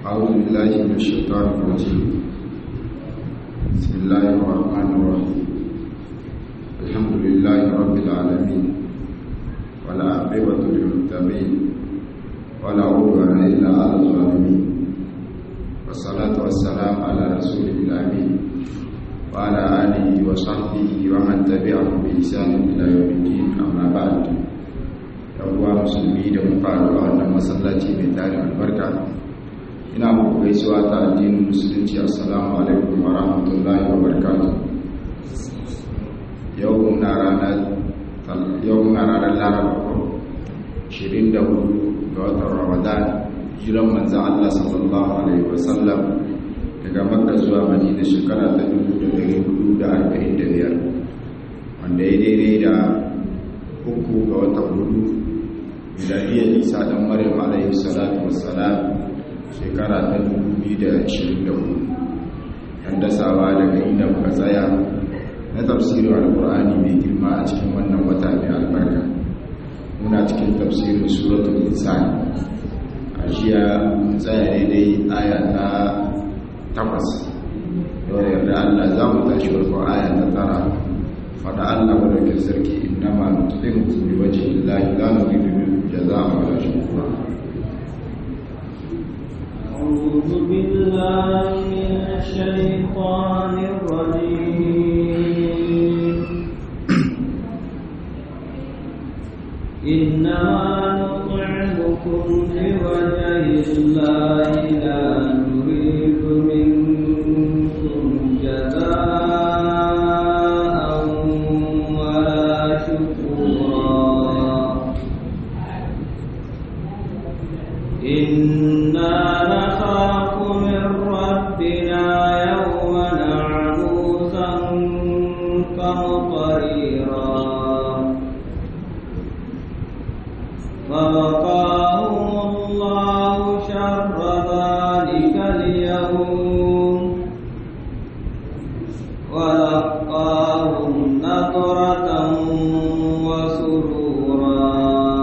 أعوذ بالله من الشيطان الرجيم بسم الله الرحمن الرحيم الحمد لله رب العالمين ولا عقبة للمتقين ولا عدوان إلا على الظالمين والصلاة والسلام على رسول الأمين وعلى آله وصحبه ومن تبعهم بإحسان إلى يوم الدين أما بعد yawuwa musulmi da muka a wannan masallaci mai tarin albarka ina muku gaisuwa ta addinin musulunci assalamu alaikum wa rahmatullahi wa barakatuh yau muna ranar yau muna ranar laraba 24 ga watan ramadan jiran manzan Allah sallallahu alaihi wasallam daga makka zuwa madina shekara ta 1445 wanda ya daidai da uku ga watan hudu miladiyar isa dan maryam alaihi salatu wassalam shekara ta 2024 dan dasawa daga inda muka tsaya na tafsirin alkur'ani mai girma a cikin wannan wata mai albarka muna cikin tafsirin suratul insan a jiya mun tsaya daidai aya ta takwas yau da yarda allah za mu tashi farko aya ta tara faɗa allah wadda sarki innama nutqimu bi wajhi llahi la nuridu minkum جزاء ولا شكورا أعوذ بالله من الشيطان الرجيم إنما نطعمكم لوجه الله لا نريد منكم جزاء ولا شكورا إنا نخاف من ربنا يوما عبوسا قمطريرا فوقاهم الله شر ذلك اليوم ولقاهم نظرة وسرورا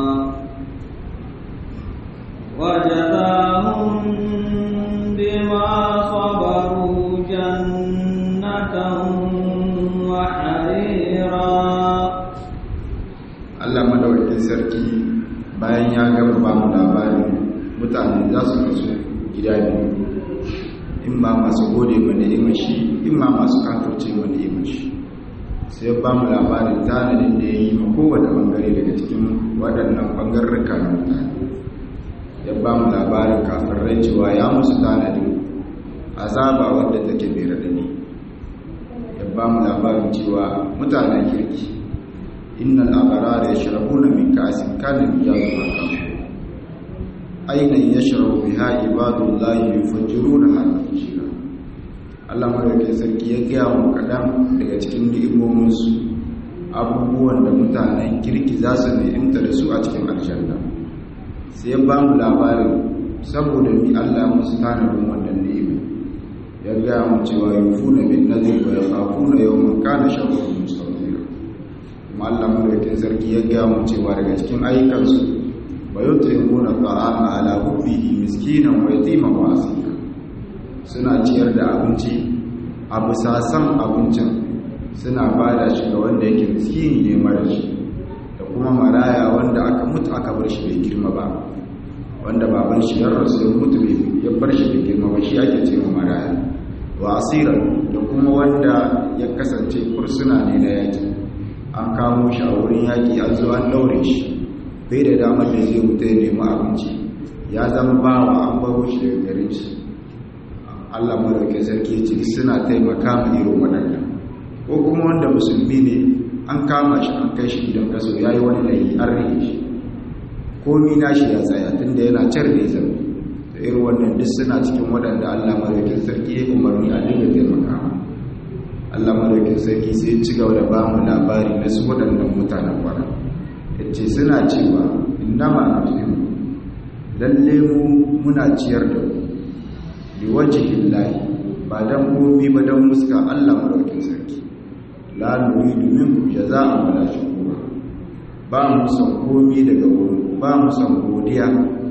وجزاهم بما صبروا جنة وحريرا Allah madaukakin sarki bayan ya gama ba mu labarin mutane za su kasu gida biyu in ma masu gode ma ni'imar shi in ma masu kafirce ma ni'imar shi sai ba mu labarin tanadin da ya yi ma kowane bangare daga cikin waɗannan bangarruka na mutane ya ba mu labarin kafirai cewa ya musu tanadin azaba wadda take mai raɗani ya ba mu labarin cewa mutanen kirki innal abarara yashrabuna min ka'sin kana miyazun kafur aina yashrabu biha ibadullahi yufajjiruna hadhihi Allah madaukakin sarki ya gaya mu kaɗan daga cikin ni'imominsu abubuwan da mutanen kirki za su ni'imta da su a cikin aljanna sai ya ba mu labarin saboda mi Allah musu tanadin wannan ni'imi ya gaya mu cewa yufuna bin nadri wa yakhafuna yawman kana sharruhu mustaqira kuma Allah madaukakin sarki ya gaya mu cewa daga cikin ayyukansu wa yut'imuna ta'ama ala hubbihi miskinan wa yatiman wa asira suna ciyar da abinci a bisa san abincin suna bada shi ga wanda yake miskini ne mara shi da kuma maraya wanda aka mutu aka bar shi bai girma ba wanda baban shi ya rasu ya mutu ya bar shi bai girma ba shi ake ce maraya wa asiran da kuma wanda ya kasance kursuna ne na yaki an kamo shi a wurin yaki an zo an daure shi bai da damar da zai wuta ya nemi abinci ya zama bawa an baro shi daga garin shi Allah madauke sarki ce suna taimaka ma irin waɗannan ko kuma wanda musulmi ne an kama shi an kai shi gidan kaso ya yi wani layi an rike shi komi na shi ya tsaya tun da yana can da ya da irin wannan duk suna cikin waɗanda Allah madaukin sarki ya umarni a dinga taimaka Allah madaukin sarki sai ci gaba da bamu labari na su waɗannan mutanen kwana ya ce suna cewa innama nut'imu lalle mu muna ciyar da ku bi wajhin lahi ba dan komi ba dan muska Allah madaukin sarki la nuridu minkum jazaa'an wala shukura ba mu san komi daga wurin ba mu san godiya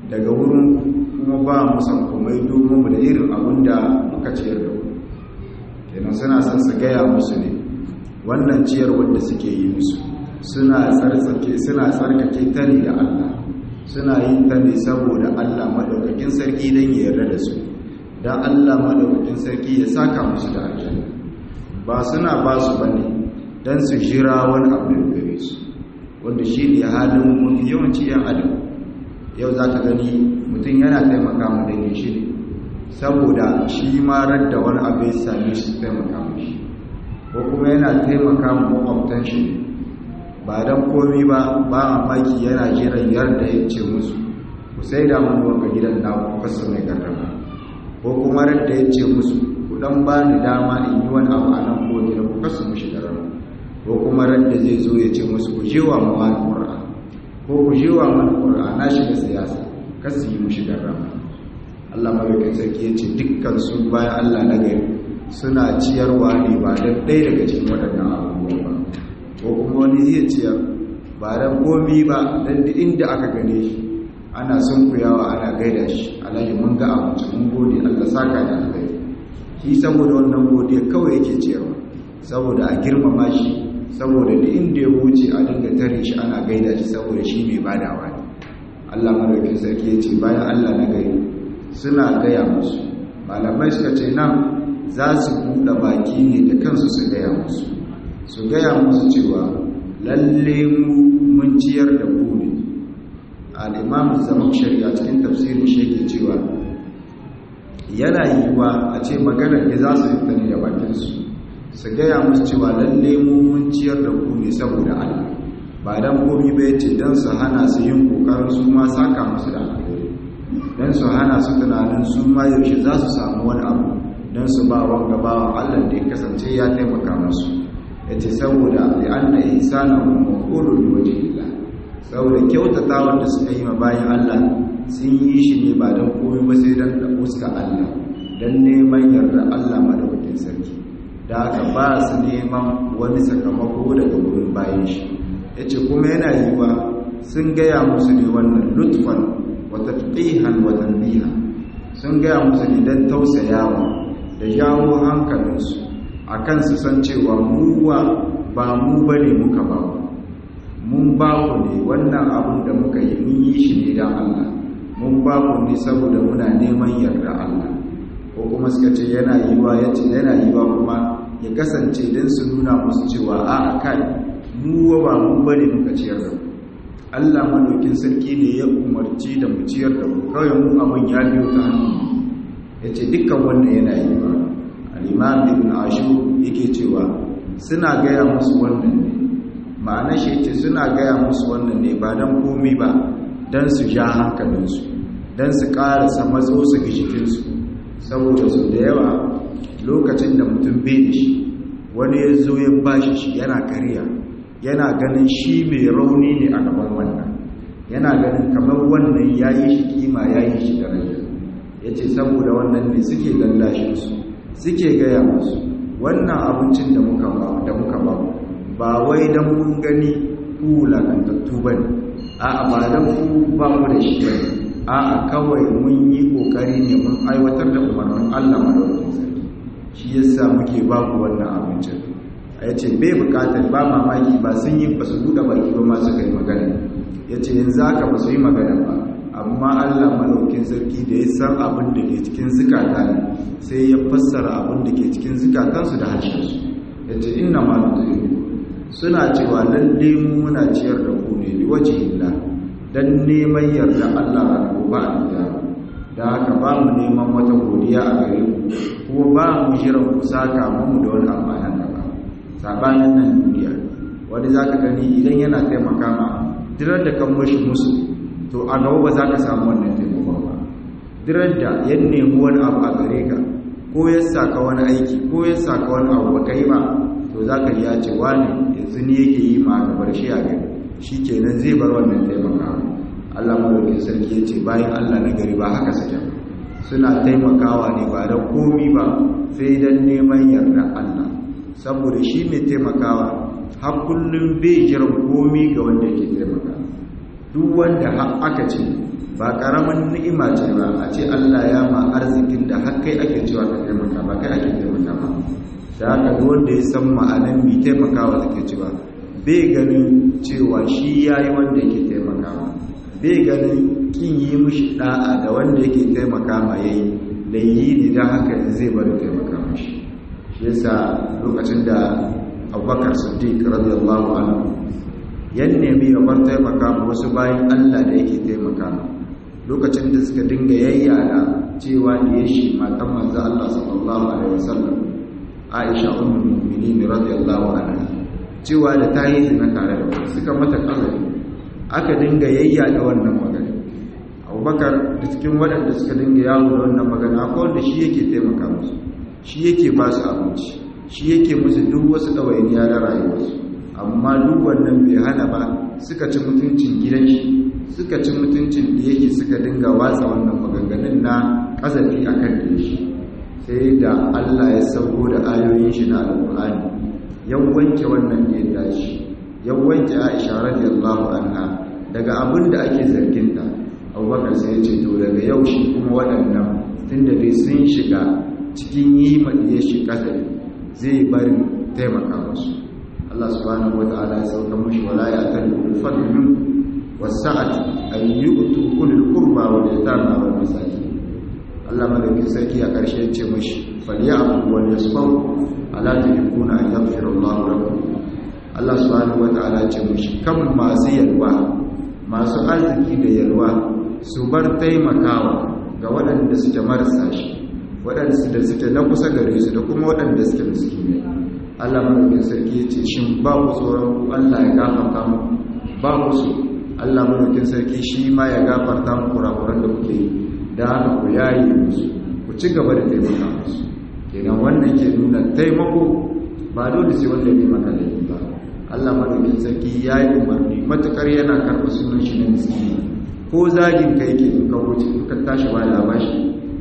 daga wurin kuma ba mu san komai domin mu da irin abin da muka ciyar da ku kenan suna son su gaya musu ne wannan ciyar wanda suke yi musu suna tsarkake suna tsarkake ta ne da Allah suna yin ta ne saboda Allah madaukakin sarki dan ya yarda da su dan Allah madaukakin sarki ya saka musu da aljanna ba suna ba su bane dan su jira wani abu da gare su wanda shi ne halin mafi yawanci yan adam yau za ka gani mutum yana taimaka mu dangin shi ne saboda shi marar da wani abu ya same shi taimaka mu shi ko kuma yana taimaka mu makwabtan shi ne ba don komi ba ba mamaki yana jiran yarda ya ce musu ku sai da mun wanka gidan na ku kasa mai garrama ko kuma radda ya ce musu ku dan ba ni dama in yi wani abu a nan ko gida ku kasa mushi garrama ko kuma radda zai zo ya ce musu ku je wa mawani ƙura'a ko ku je wa mana ƙura'a na shiga siyasa kasu yi mushi garrama Allah mawakin sarki ya ce dukkan su bayan Allah na gari suna ciyarwa ne ba don ɗaya daga cikin waɗannan abubuwa ba ko kuma wani zai ciyar ba don komi ba don duk inda aka gane shi ana sun kuyawa ana gaida shi alhaji mun ga abinci mun gode Allah saka da alkhairi shi saboda wannan godiya kawai yake ciyarwa saboda a girmama shi saboda duk inda ya wuce a dinga tare shi ana gaida shi saboda shi mai badawa ne Allah madaukakin sarki ya ce bayan Allah na gari suna gaya musu malamai suka ce nan za su buɗe baki ne da kansu su gaya musu su gaya musu cewa lalle mu mun ciyar da ku ne al'imamu zaman shari'a cikin tafsirin shi ke cewa yana yiwuwa a ce maganar da za su yi ne da bakinsu su gaya musu cewa lalle mu mun ciyar da ku ne saboda allah ba don komi bai ce don su hana su yin kokarin su ma saka musu da alheri don su hana su tunanin su ma yaushe za su samu wani abu don su ba wanga bawan allah da ya kasance ya taimaka musu ya ce saboda li'anna ihsana maqulun bi wajhillah saboda kyautata wanda suka yi ma bayan Allah sun yi shi ne ba don komai ba sai don da fuska Allah don neman yarda Allah madaukakin sarki da haka ba su neman wani sakamako daga wurin bayan shi yace kuma yana yiwa sun gaya musu ne wannan lutfan wa tatqihan wa tanbiha sun gaya musu ne don tausayawa da jawo hankalinsu akan su san cewa muwa ba mu bane muka ba mun ba ku ne wannan abin da muka yi mun yi shi ne don Allah mun ba ku ne saboda muna neman yarda Allah ko kuma suka ce yana yiwa ya ce yana yiwa kuma ya kasance don su nuna musu cewa a kai mu ba mu bane muka ciyar da ku Allah madaukin sarki ne ya umarci da mu ciyar da ku kawai mu abin ya biyo ta hannu ya ce dukkan wannan yana yiwa al'imam ibn ashur yake cewa suna gaya musu wannan ne ma'ana shi ce suna gaya musu wannan ne ba don komi ba don su ja hankalinsu don su ƙarasa matso su ga jikinsu saboda su da yawa lokacin da mutum bai da shi wani ya zo ya bashi shi yana kariya yana ganin shi mai rauni ne a gaban wannan yana ganin kamar wannan ya yi shi kima ya yi shi daraja ya ce saboda wannan ne suke lallashinsu suke gaya musu wannan abincin da muka ba da muka ba ba wai dan mun gani ku lakantattu bane a'a ba dan ku ba mu da shi bane a'a kawai mun yi kokari ne mun aiwatar da umarnin Allah madaukakin sarki shi yasa muke ba ku wannan abincin a yace bai bukatar ba mamaki ba sun yi ba su buɗe baki ba ma suka yi magana yace yanzu haka ba su yi magana ba amma Allah malaukin sarki da ya san abin da ke cikin zukata ne sai ya fassara abin da ke cikin zukatansu da harshensu ya ce ina ma suna cewa lalle mu muna ciyar da ku ne waje illa don neman yarda Allah a gobe a gida da haka ba mu neman wata godiya a gare ku kuma ba mu jiran ku saka mu da wani amanan da ba sabanin nan duniya wani za ka gani idan yana taimaka ma dirar da kan mashi musu to a gaba ba za ka samu wannan taimakon ba dirar da ya nemi wani abu a gare ka ko ya saka wani aiki ko ya saka wani abu ba kai ba to za ka ya ce wani yanzu ne yake yi ma ga bar shi a gari shi kenan zai bar wannan taimaka Allah madaukin sarki ya ce bayan Allah na gari ba haka sake suna taimakawa ne ba don komi ba sai don neman yarda Allah saboda shi mai taimakawa har kullum bai jiran komi ga wanda yake taimakawa duk wanda aka ce ba karaman ni'ima ce ba a ce Allah ya ma arzikin da har kai ake cewa ka taimaka ba kai ake taimaka ba da haka wanda ya san ma'anan mi taimakawa take cewa bai ganin cewa shi yayi wanda yake taimakawa bai ganin kin yi mishi da'a da wanda yake taimaka ma yayi da yi ne dan haka zai bari taimaka mishi shi yasa lokacin da Abubakar Siddiq radiyallahu anhu yan nemi ya bar taimaka ma wasu bayan Allah da yake taimaka ma lokacin da suka dinga yayyana cewa ne shi matan manzo Allah sallallahu alaihi wasallam Aisha ummul mu'minin radiyallahu anha cewa da ta yi zina tare da suka mata kazari aka dinga yayyana wannan magana Abubakar da cikin waɗanda suka dinga yawo da wannan magana akwai wanda shi yake taimaka musu shi yake ba su abinci shi yake musu duk wasu ɗawainiya na rayuwarsu amma duk wannan bai hana ba suka ci mutuncin gidan shi suka ci mutuncin da yake suka dinga watsa wannan maganganun na kazafi a kan da shi sai da Allah ya sauko da ayoyin shi na alƙur'ani ya wanke wannan da ya tashi ya wanke Aisha radiyallahu anha daga abin da ake zargin ta Abubakar sai ya ce to daga yau shi kuma waɗannan tunda dai sun shiga cikin yi madiyar shi kazafi zai bari taimaka musu Allah subhanahu wata'ala ya sauka mushi wala ya tali ulul fadl min wasa'ati an yu'tu ulul qurba wal yatama wal masakin Allah madaukin sarki a karshe ya ce mushi falyafu wal yasfahu ala tuhibuna an yaghfira Allahu lakum Allah subhanahu wata'ala ya ce mushi kan masu yalwa masu arziki da yalwa su bar taimakawa ga waɗanda suke marasa shi waɗanda suke na kusa gare su da kuma waɗanda suke miskinai Allah madaukin sarki ya ce shin ba ku tsoron Allah ya gafarta mu ba ku so Allah madaukin sarki shi ma ya gafarta mu kurakuran da kuke yi da haka ku yayi musu ku ci gaba da taimaka musu kenan wannan ke nuna taimako ba dole sai wanda bai maka laifi ba Allah madaukin sarki ya yi umarni matukar yana karɓa sunan shi na miskini ko zagin ka yake in ka wuce ka tashi ba labashi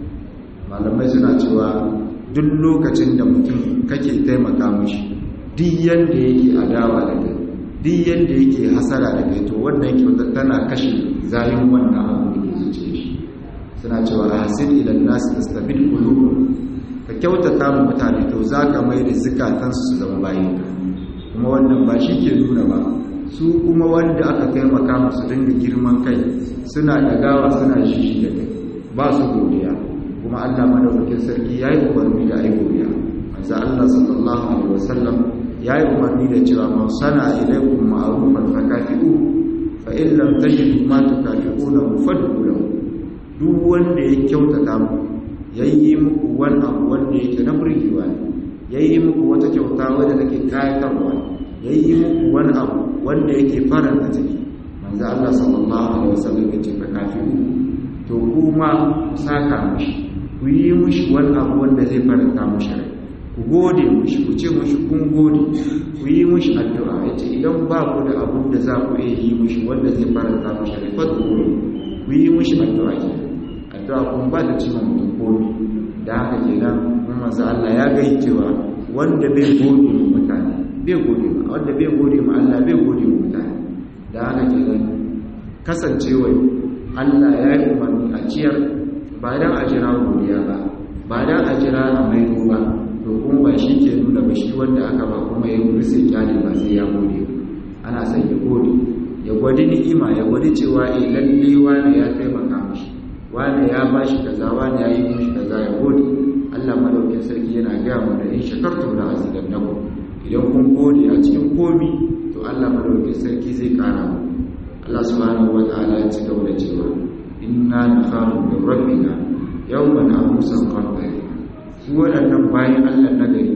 malamai suna cewa duk lokacin da mutum kake taimaka mishi duk yanda yake adawa da kai duk yanda yake hasara da kai to wannan kyauta tana kashe zayin wannan abu da ke zuce shi suna cewa hasin ilan nasu tastabil qulub ka kyautata mu mutane to zaka mai da zukatan su zama bayin ka kuma wannan ba shi ke nuna ba su kuma wanda aka taimaka musu dinga girman kai suna dagawa suna shishi da kai ba su godiya kuma Allah madaukakin sarki yayi umarni da ai godiya manzo Allah sallallahu alaihi wasallam yayi umarni da cewa man sana ilaikum ma'rufan fakafi'u fa in lam tajidu ma tukafi'una fad'u lahu duk wanda ya kyautata mu yayi muku wani abu wanda yake na burgewa ne yayi muku wata kyauta wadda take kayatarwa yayi muku wani abu wanda yake faranta ciki manzo Allah sallallahu alaihi wasallam ya ce fakafi'u to kuma saka mishi ku yi mushi wani abu wanda zai faranta mushi rai ku gode mushi ku ce mushi kun gode ku yi mushi addu'a ya ce idan ba ku da abin da za ku iya yi mushi wanda zai faranta mushi rai fata ku ku yi mushi addu'a ke addu'a kun ba da cimma mutum komi da haka ke nan mun manzo Allah ya gai cewa wanda bai gode ma mutane bai gode ma wanda bai gode ma Allah bai gode ma mutane da haka ke nan kasancewa Allah ya yi umarni a ciyar ba don a jira godiya ba ba don a jira a maido ba to kuma ba shi ke nuna ba shi wanda aka ba kuma ya wuri sai kyale ba sai ya gode ana son ya gode ya gwadi ni'ima ya gwadi cewa eh lalle wani ya taimaka mishi wani ya ba shi kaza wani ya yi mishi kaza ya gode Allah madaukin sarki yana gaya mu da in shakartum la azidannakum idan kun gode a cikin komi to Allah madaukin sarki zai kara mu Allah subhanahu wa ta'ala ya ci gaba da cewa inna nakhafu min rabbina yawman abusan qamtari su waɗannan bayan Allah na gari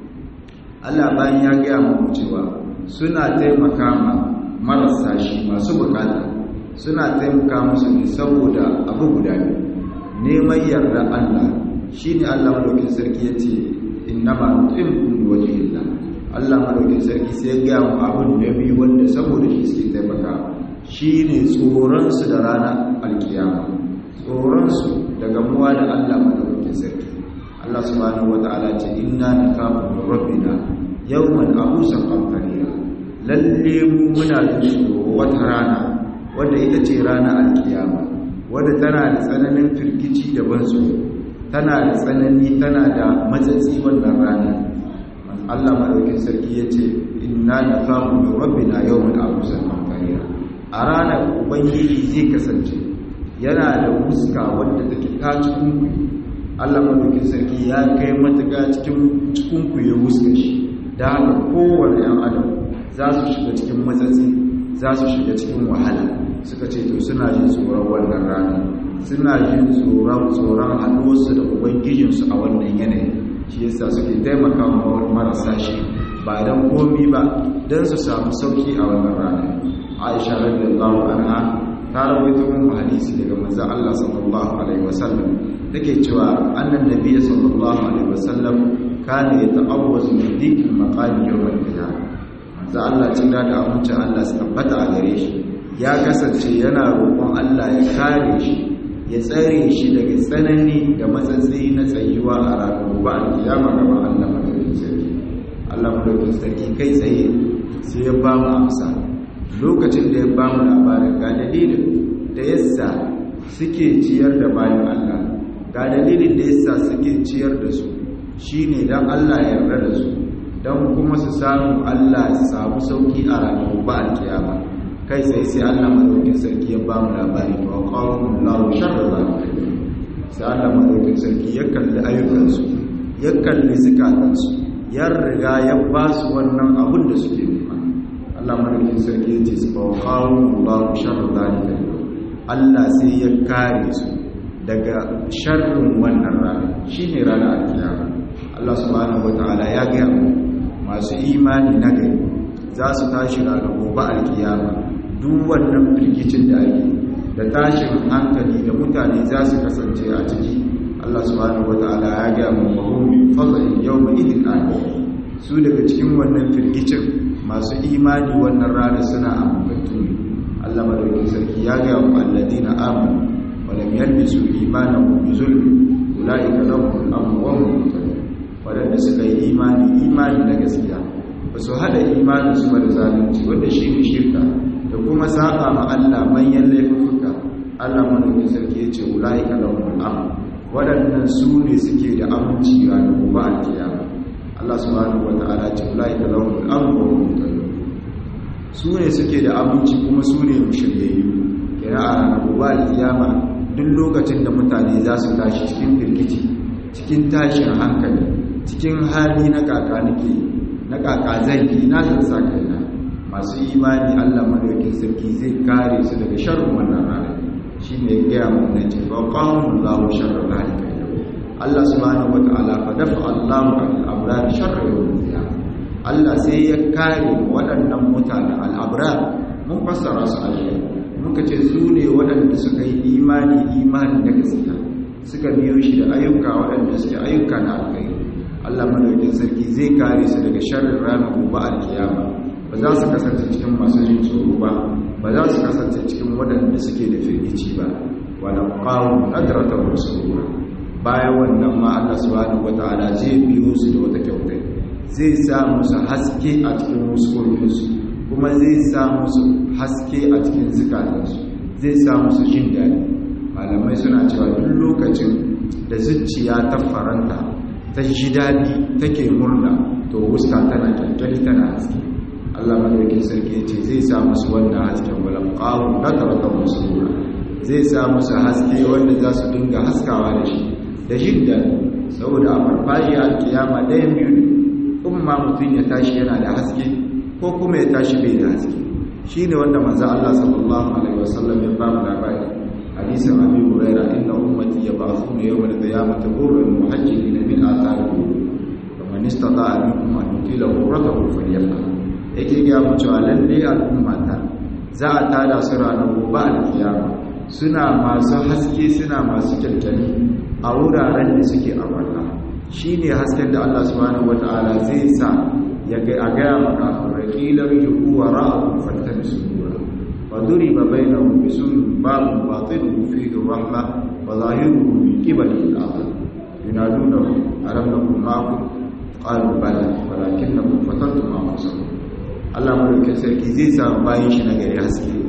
Allah bayan ya gaya mu cewa suna taimaka ma marasa shi masu bukata suna taimaka musu ne saboda abu guda ne neman yarda Allah shine Allah madaukin sarki yace innama nutimkum wajhillah Allah madaukin sarki sai ya gaya mu abun da biyu wanda saboda shi suke taimaka shi ne tsoronsu da ranar alkiyama tsoronsu daga muwa da Allah madaukakin sarki Allah subhanahu wata'ala ce inna nakafu min rabbina yawman abusan qamtariya lalle mu muna jin tsoro wata rana wanda ita ce ranar alkiyama wadda tana da tsananin firgici da bansu tana da tsanani tana da matsatsi wannan rana Allah madaukin sarki ya ce inna na famu min rabbina yawman abusan kamfaniya a ranar ubangiji zai kasance yana da fuska wadda take ta cikin ku Allah madaukin sarki ya kai matuƙa cikin cikin ku ya fuska shi da haka kowane yan adam za su shiga cikin matsatsi za su shiga cikin wahala suka ce to suna jin tsoron wannan rana suna jin tsoron tsoron haɗuwarsu da ubangijinsu a wannan yanayi shi yasa suke taimaka wa marasa shi ba don komi ba don su samu sauki a wannan rana aisha radiyallahu anha ta rawaito mun hadisi daga manzo Allah sallallahu alaihi wasallam take cewa annan nabiy sallallahu alaihi wasallam kana yata'awwazu min dhikri maqami yawm al-qiyamah manzo Allah tunda da amince Allah su tabbata a gare shi ya kasance yana roƙon Allah ya kare shi ya tsare shi daga tsanani da matsatsi na tsayuwa a ranar ba a kiyama gaba Allah madaukin sarki Allah madaukin sarki kai tsaye sai ya ba mu amsa lokacin da ya ba mu labarin ga dalilin da yasa suke ciyar da bayan Allah ga dalilin da yasa suke ciyar da su shine dan Allah ya yarda da su dan kuma su samu Allah ya samu sauki a ranar ba a kiyama kai sai sai Allah madaukin sarki ya ba mu labari to qawmun la sharra zalika sai Allah madaukin sarki ya kalli ayyukansu ya kalli zakatansu ya riga ya ba su wannan abun da suke nema Allah madaukin sarki ya ce su fa qawmun la sharra zalika Allah sai ya kare su daga sharrin wannan rana shine ranar alkiyama Allah subhanahu wataala ya ga masu imani na gari za su tashi ranar gobe alkiyama duk wannan firgicin da ake da tashin hankali da mutane za su kasance a ciki Allah subhanahu wataala ya ga mu mahummin fadlin yawma idin ali su daga cikin wannan firgicin masu imani wannan rana suna ambantu ne Allah madaukakin sarki ya ga mu alladina amanu wa lam yalbisu imanahum bi zulmi ulaika lahum al-amru wa hum muhtadun wadanda suka yi imani imani na gaskiya ba su hada imanin su ba da zalunci wanda shi ne shirka da kuma saba ma Allah manyan laifuka Allah madaukakin sarki yace ulaika lahumul amn wadannan su ne suke da aminci ranar gobe alkiyama Allah subhanahu wataala ce ulaika lahumul amn wa hum muhtadun su ne suke da aminci kuma su ne mushiryayyu kira a ranar gobe alkiyama duk lokacin da mutane za su tashi cikin firgici cikin tashin hankali cikin hali na kakanike na kaka zai na zan sa kaina masu imani Allah madaukin sarki zai kare su daga sharrin wannan rana shine ya gaya mu na ce fa qawmun lahu sharra zalika Allah subhanahu wataala fa dafa Allahu al-abrar sharra yawm Allah sai ya kare waɗannan mutane al-abrar mun fassara su a jiya muka ce su ne waɗanda suka yi imani imani na gaskiya suka biyo shi da ayyuka waɗanda suke ayyuka na alkhairi Allah madaukin sarki zai kare su daga sharrin ranar gobe alkiyama ba za su kasance cikin masu jin tsoro ba ba za su kasance cikin waɗanda suke da firgici ba wala qawu nadrata rasulullah bayan wannan ma Allah subhanahu wataala zai biyo su da wata kyauta zai sa musu haske a cikin muskokinsu kuma zai sa musu haske a cikin zukatansu zai sa musu jin daɗi malamai suna cewa duk lokacin da zuciya ta faranta ta ji daɗi take murna to wuska tana kyalkyali tana haske Allah madaukin sarki ya ce zai sa musu wannan hasken walam qawu nadaratan musura zai sa musu haske wanda za su dinga haskawa da shi da jin daɗi saboda a farfajiya kiyama ɗayan biyu ne kuma mutum ya tashi yana da haske ko kuma ya tashi bai da haske shine wanda manzo Allah sallallahu alaihi wasallam ya ba mu labari hadisin abi huraira inna ummati yab'athuna yawm al-qiyamati ghurran muhajjalina min atharihi faman istata'a minkum an yutila ghurratahu falyaf'al yake ga mu cewa lalle al'ummata za a tada su ranar gobe al-qiyama suna masu haske suna masu kyalkyali a wuraren da suke a barka shine hasken da Allah subhanahu wataala zai sa ya ga a gaya maka rakilar yuhu wa ra'ahu fattabisu وضرب بينهم بسور باب باطنه فيه الرحمة وظاهره من قبل الآخر ينادونهم ألم نكن معكم قالوا بلى ولكنكم فتنتم أنفسكم Allah madaukin sarki zai samu bayan shi na gari haske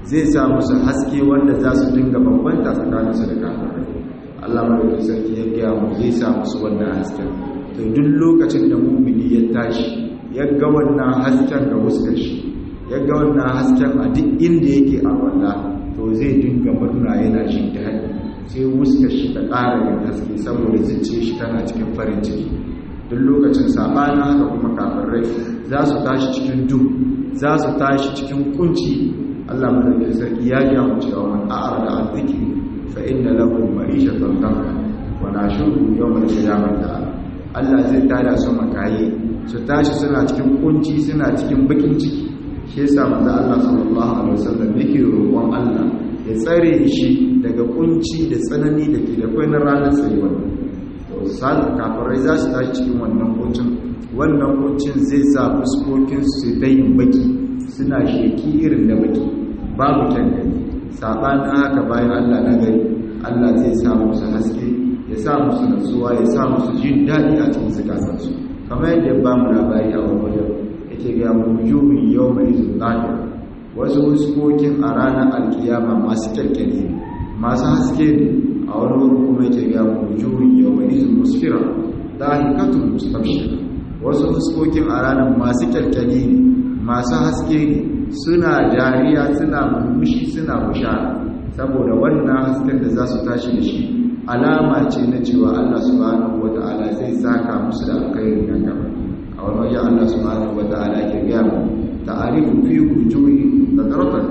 zai sa musu haske wanda za su dinga bambanta tsakaninsu da kafirai Allah madaukakin sarki ya gaya mu zai sa musu wannan hasken to duk lokacin da mumini ya tashi ya ga wannan hasken ga huskar shi ya ga wannan hasken a duk inda yake a walla to zai dinga murna yana jin daɗi sai huskar shi ta ƙara yin haske saboda zuciya shi tana cikin farin ciki duk lokacin sabanin haka kuma kafirai za su tashi cikin duhu za su tashi cikin kunci Allah madaukakin sarki ya gaya mu cewa man a'ara an zikri fa inna lahu ma'ishatan danka wa nashuru yawmal qiyamati Allah zai tada su makayi su tashi suna cikin kunci suna cikin bakin ciki shi yasa manzo Allah sallallahu alaihi wasallam yake roƙon Allah ya tsare shi daga kunci da tsanani da ke da kai na ranar tsayuwa to sai kafirai za su tashi cikin wannan kuncin wannan kuncin zai sa fuskokin su ta yin baki suna sheki irin da baki babu kyan gani sabanin haka bayan Allah na gari Allah zai sa musu haske ya sa musu natsuwa ya sa musu jin daɗi a cikin zukatansu kamar yadda ba mu labari a wani wajen yake ga mujumin yau mai zuɗaɗa wasu huskokin a ranar alkiyama masu kyalkyali ne masu haske ne a wani wurin kuma yake ga mujumin yau mai musfira dahikatun mustafshira wasu huskokin a ranar masu kyalkyali ne masu haske ne suna dariya suna murmushi suna bushara saboda wannan hasken da za su tashi da shi alama ce na cewa Allah subhanahu wata'ala zai saka musu da alkhairin nan gaba a wani wajen Allah subhanahu wata'ala ke gaya mu ta'arifu fi wujuhi nadratan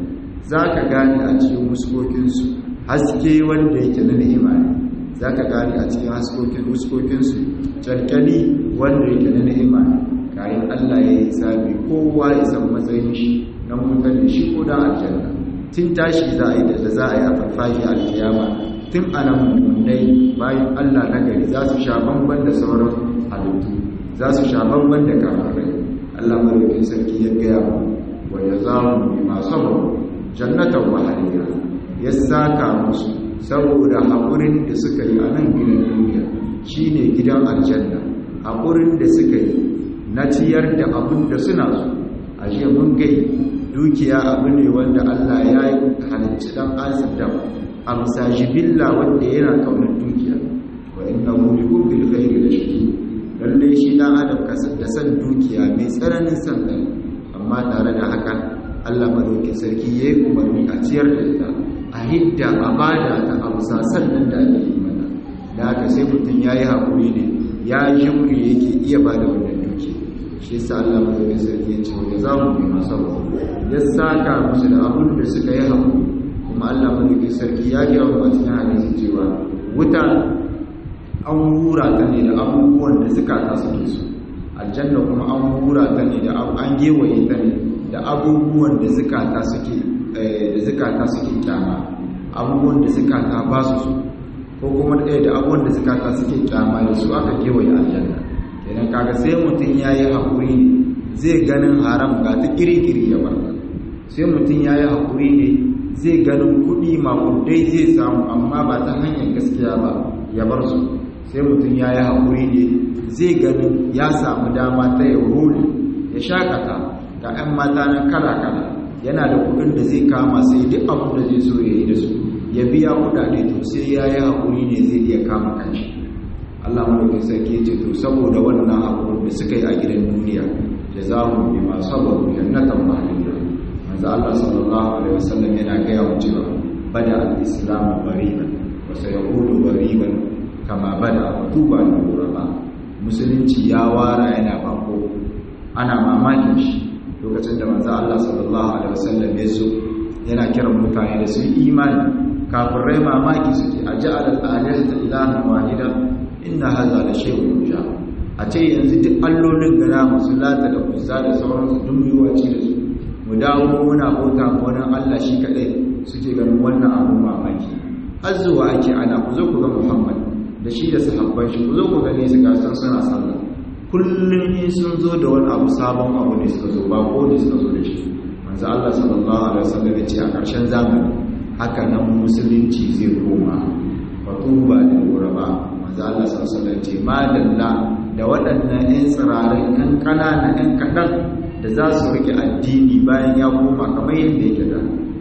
zaka gane a cikin muskokin su haske wanda yake na ni'ima ne zaka gane a cikin haskokin muskokin su calkali wanda yake na ni'ima ne kayan Allah ya yi sabi kowa ya san matsayin shi na mutar da shi ko da aljanna tun tashi za a yi da za a yi a farfashi alkiyama tun ana mummunai bayan Allah na gari za su sha bamban da sauran halittu za su sha bamban da kafirai Allah madaukin sarki ya gaya mu wa ya zamu bi masu jannatan wahaliya ya saka musu saboda haƙurin da suka yi a nan gidan duniya shine gidan aljanna haƙurin da suka yi na ciyar da abin da suna so a jiya mun gai dukiya abu ne wanda Allah ya yi halicci dan adam a musajibilla wanda yana kaunar dukiya wa inna hu li hubbil khairi la shadid lalle shi dan adam kasar da san dukiya mai tsananin san kai amma tare da haka Allah madaukakin sarki yayi umarni a ciyar da ita a hidda a bada ta amsa sannan da ake yi mana da haka sai mutum yayi hakuri ne ya jimri yake iya bada wannan dukiya shi yasa Allah madaukakin sarki ya ce wa za mu bi masa ya saka musu da abin da suka yi hakuri kuma Allah madaukakin sarki ya gaya wa cikin hadisi cewa wuta an hura ta ne da abubuwan da suka ta suke su aljanna kuma an hura ta ne da an gewaye ta ne da abubuwan da suka ta suke da suka ta suke kyama abubuwan da suka ta ba su su ko kuma ɗaya da abubuwan da suka ta suke kyama da su aka gewaye aljanna idan kaga sai mutum ya yi haƙuri ne zai ganin haram ga ta kirikiri ya barka sai mutum ya yi haƙuri ne zai ganin kuɗi makudai zai samu amma ba ta hanyar gaskiya ba ya bar su sai mutum ya yi haƙuri ne zai ganin ya samu dama ta ya roli ya shakata ga 'yan mata na kala-kala yana da kuɗin da zai kama sai duk abin da zai so ya yi da su ya biya kuɗaɗe to sai ya yi haƙuri ne zai iya kama kanshi Allah madaukakin sarki ce to saboda wannan abubuwan da suka yi a gidan duniya jazahu bima sabaru jannatan mahliya manzo Allah sallallahu alaihi wasallam yana gaya mu cewa bada al-islam bariban wa sayaudu bariban kama bada tuba da guraba musulunci ya wara yana bako ana mamakin shi lokacin da manzo Allah sallallahu alaihi wasallam ya zo yana kiran mutane da su imani kafirai mamaki suke a ja'al al-alihata ilahan wahida inna hadha la shay'un ja a ce yanzu duk allolin gana musu lata da kusa da sauransu duk yiwaci da su mu dawo muna bauta ma wani Allah shi kadai suke ganin wannan abun mamaki har zuwa ake ana ku zo ku ga Muhammad da shi da sahabban shi ku zo ku gane su ga san suna sallah kullum in sun zo da wani abu sabon abu ne suka zo ba ko ne suka zo da shi manzo Allah sallallahu alaihi wasallam ya ce a ƙarshen zamani haka nan musulunci zai koma fatuba da guraba manzo Allah sallallahu alaihi wasallam ce madalla da waɗannan 'yan tsirarai 'yan ƙanana 'yan kaɗan da za su rike addini bayan ya koma kamar yadda yake da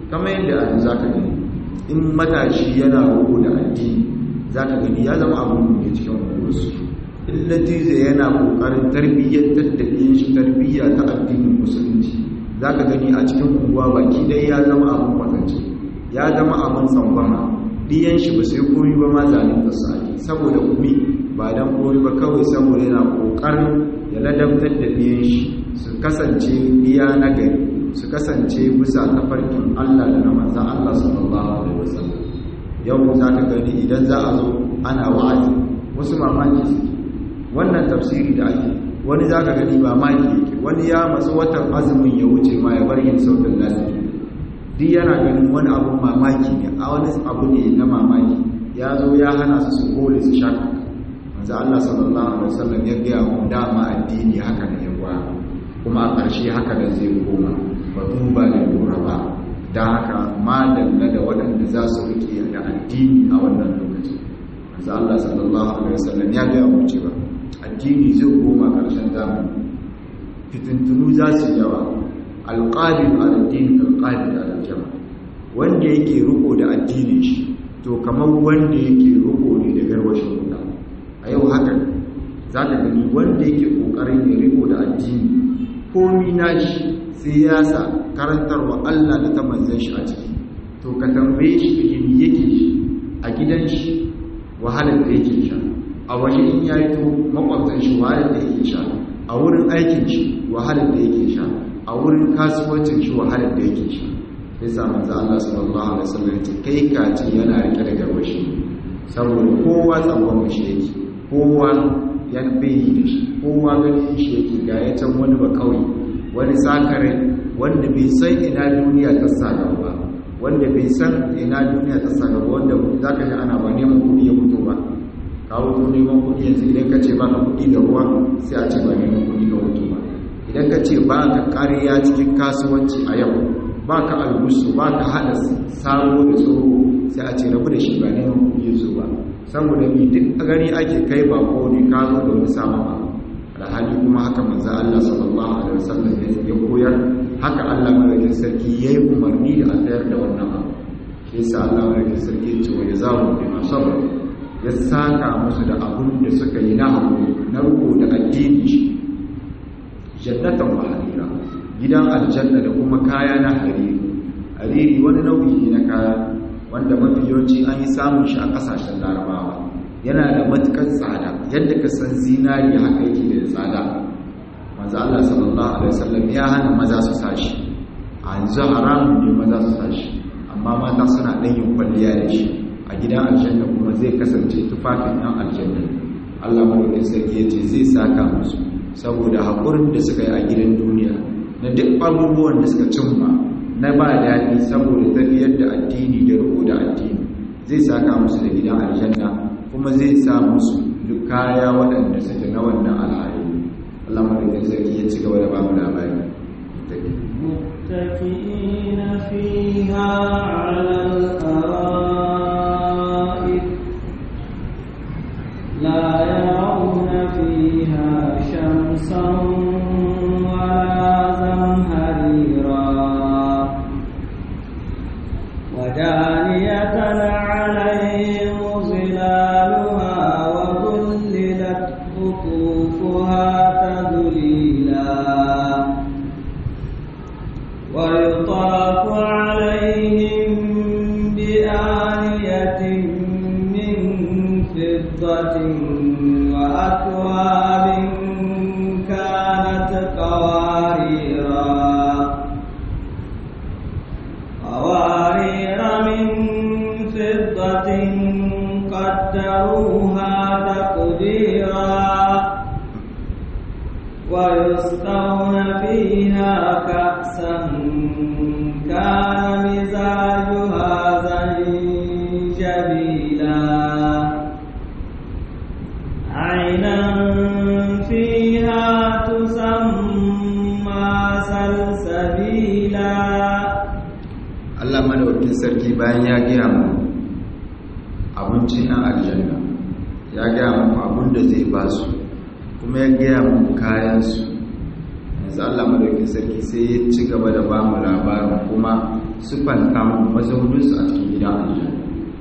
kamar yadda a za ka gani in matashi yana roƙo da addini za ka gani ya zama abin da cikin unguwarsu illatize yana ƙoƙarin tarbiyyantar da ɗiyan shi tarbiyya ta addinin musulunci za ka gani a cikin unguwa baki ɗaya ya zama abin kwatance ya zama abin tsangwama ɗiyan shi ba sai koyi ba ma zalinta su ake saboda kumi ba don koyi ba kawai saboda yana ƙoƙarin ya ladabtar da ɗiyan shi su kasance biya na gari su kasance bisa tafarkin Allah da na manzan Allah sallallahu alaihi wasallam yau za ka gani idan za a zo ana wa'azi wasu mamaki suke wannan tafsiri da ake wani za ka gani ba maki yake wani ya masu watan azumin ya wuce ma ya bar yin sautin lasiri duk yana ganin wani abun mamaki ne a wani abu ne na mamaki ya zo ya hana su su kole su shaka manzo Allah sallallahu alaihi wasallam ya ga mu dama addini haka ne yawa kuma a ƙarshe haka da zai koma ba duba da lura ba da haka ma dalla da waɗanda za su rike da addini a wannan lokaci manzo Allah sallallahu alaihi wasallam ya ga mu cewa addini zai koma ƙarshen zamani fitintunu za su yawa alqabil al-din alqabil al-jama wanda yake riko da addinin shi to kamar wanda yake riko ne da garwashin wuta a yau haka za ka gani wanda yake kokarin ya riko da addini komi nashi sai ya sa karantarwa Allah da ta manzan shi a ciki to ka tambaye shi da yin yake shi a gidan shi wahalar da yake sha a waje in ya yi to makwabtan shi wahalar da yake sha a wurin aikin shi wahalar da yake sha a wurin kasuwancin shi wahalar da yake sha sai sa manzo Allah sallallahu alaihi wasallam ya ce kai ka ce yana rike da garwashi saboda kowa tsawon shi yake kowa ya bayi da shi kowa ganin shi yake ga ya can wani ba kawai wani sakare wanda bai san ina duniya ta sa ba wanda bai san ina duniya ta sa gaba wanda za ka ji ana ba neman kuɗi ya fito ba ka wuto neman kuɗi yanzu idan ka ce ba ka kuɗi da ruwa sai a ce ba neman kuɗi ka wuto ba idan ka ce ba ka ƙarya cikin kasuwanci a yau ba ka algusu ba ka haɗa sabo da tsoro sai a ce rabu da shi ba neman kuɗi ya zo ba saboda mi duk a gani ake kai ba ko ne ka zo da wani sama ba alhali kuma haka manzo Allah sallallahu alaihi wasallam ya koyar haka Allah madaukakin sarki yayi umarni da a tsayar da wannan abu shi yasa Allah madaukakin sarki ya ce wa yazawu bima sabar ya saka musu da abun da suka yi na hakuri na ruko da addini shi jannatan wa harira gidan aljanna da kuma kaya na hariri hariri wani nau'i ne na kaya wanda mafi yawanci an yi samun shi a kasashen larabawa yana da matukar tsada yadda ka san zinari haka yake da tsada manzo Allah sallallahu alaihi wasallam ya hana maza su sashi a yanzu haramun ne maza su sashi amma mata suna ɗan yin kwalliya da shi a gidan aljanna kuma zai kasance tufafin ɗan aljanna Allah madaukakin sarki ya ce zai saka musu saboda haƙurin da suka yi a gidan duniya na duk abubuwan da suka cimma na ba daɗi saboda tafiyar da addini da riko da addini zai saka musu da gidan aljanna kuma zai sa musu duk kaya waɗanda suke na wannan al'adu Allah madaukakin sarki ya ci gaba da bamu labari متكئين فيها على الأرائك لا يرون فيها شمسا ولا زمهريرا ودانية عليهم ظلالها وذللت قطوفها تذليلا ويطاف عليهم بآنية من فضة وأكواب كانت قواريرا قوارير من فضة قدروها تقديرا ويسقون فيها كأسا كان مزاجها زنجبيلا عينا فيها تسمى سلسبيلا Allah madaukakin sarki bayan ya gaya mu abinci na aljanna ya gaya mu abin da zai ba su kuma ya gaya mu kayansu yanzu Allah madaukin sarki sai ya ci gaba da ba mu labarin kuma sufanta mu mazauninsu a cikin gidan aljanna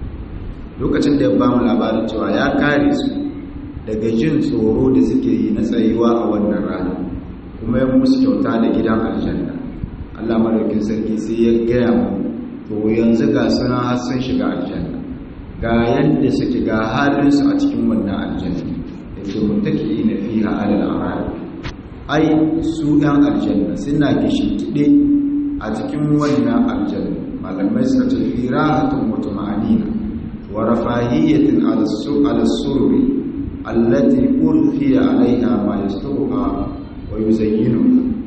lokacin da ya ba mu labarin cewa ya kare su daga jin tsoro da suke yi na tsayuwa a wannan rana kuma ya musu kyauta da gidan aljanna Allah madaukin sarki sai ya gaya mu to yanzu ga suna har sun shiga aljanna ga yadda suke ga halinsu a cikin wannan aljanna da ke mutaki na fiha alal arari ai su ɗan aljanna suna gishintide a cikin wannan aljanna malamai suka ce firahatun wata ma'anina wa rafahiyyatin al-surri allati urfiya alaiha ma yastuha wa yuzayyinu